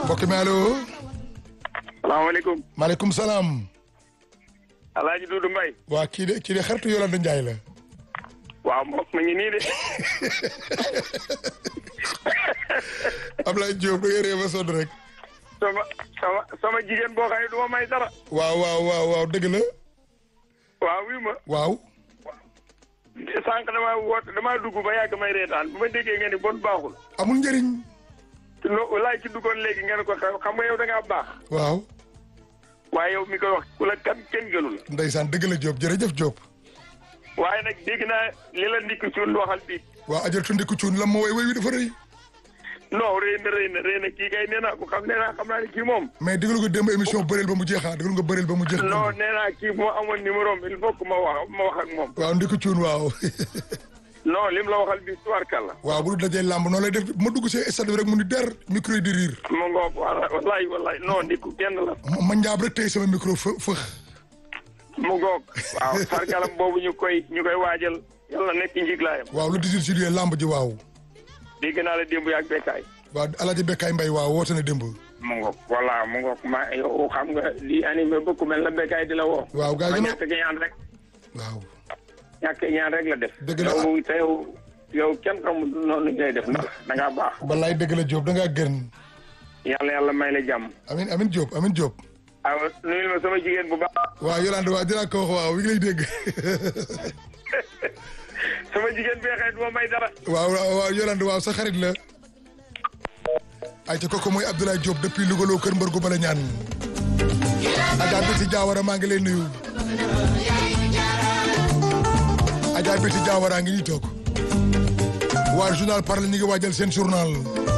mbokk mi allo. salaamaaleykum. maaleykum salaam. Alaaji Duudu Mbay. waa kii de kii de xaritu Yolande Njaay la. waaw mbokk mi ngi nii de. Ablaye Diop da ngay réew a sonn rek. sama sama sama jigéen boo xam ne du ma may dara. waaw waaw waaw waaw dëgg la. waaw wii ma. waaw. sànq damaa woote damaa dugg ba yàgg may reetaan bu ma déggee nga ni bon baaxul. amul njëriñ. loo laay ci duggoon léegi ngeen ko xam nga yow da ngaa baax. waaw. waaye yow mi koy wax ku la kan kenn gënu la. ndeysaan dëgg la Diop jërëjëf Diop. waaye nag dégg naa li la ndikk cuun waxal bi waaw ajal tundi ku cuun lam ma woy woy wi dafa rëy. non rëy na rëy na rëy na kii kay nee naa ko xam nee naa xam naa ne kii moom. mais déglu nga démb émission bëreel ba mu jeexaa déglu nga bëreel ba mu jeex. non nee naa kii moo amoon numéro am il faut que ma wax ma wax ak moom. waaw ndi ku cuun waaw. non lim la waxal bi tubaarkàlla. waaw bu dul dajee làmb noonu lay def ma dugg see stade bi rek mu ni der micro yi di riir. ma ngoog wallaay wallaay non ndikku kenn la. ma ma njaab rek tey sama micro fë fëx. mu ngoog waaw sargalam boobu ñu koy ñu koy waajal yàlla nekk njiglaayam. waaw le 18 juillet làmb ji waaw. dégg naa la démb yaag bekkaay. waaw Alaaji Bekkaay Mbay waaw woote na démb. mu ngoog voilà mu ngoog ma yow xam nga li animé bëgg mel na bekkaay di la woo. waaw gaa yi ma gën a ñàkk ñaan rek. waaw. ñàkk ñaan rek la def. Dëgg la. yow te yow yow kenn xamul noonu ngay def ndax da ngaa baax. balaay dëgg la Diop da ngaa gën. yàlla yàlla may la jàmm. amin amin Diop amin Diop. waaw nuyul ma sama jigéen bu baax. waaw Yolande waaw dinaa ko wax waaw mi ngi lay dégg. sama jigéen bee xëy du ma may dara. waaw waaw waaw Yolande waaw sa xarit la. ayca kooku mooy Abdoulaye Diop depuis Louga loo kër mbër gu bala ñaan. Adja Biti Diawara maa ngi lay nuyu. Adja Biti Diawara ngi nii toog. waa journal parle ñu ngi waajal seen journal.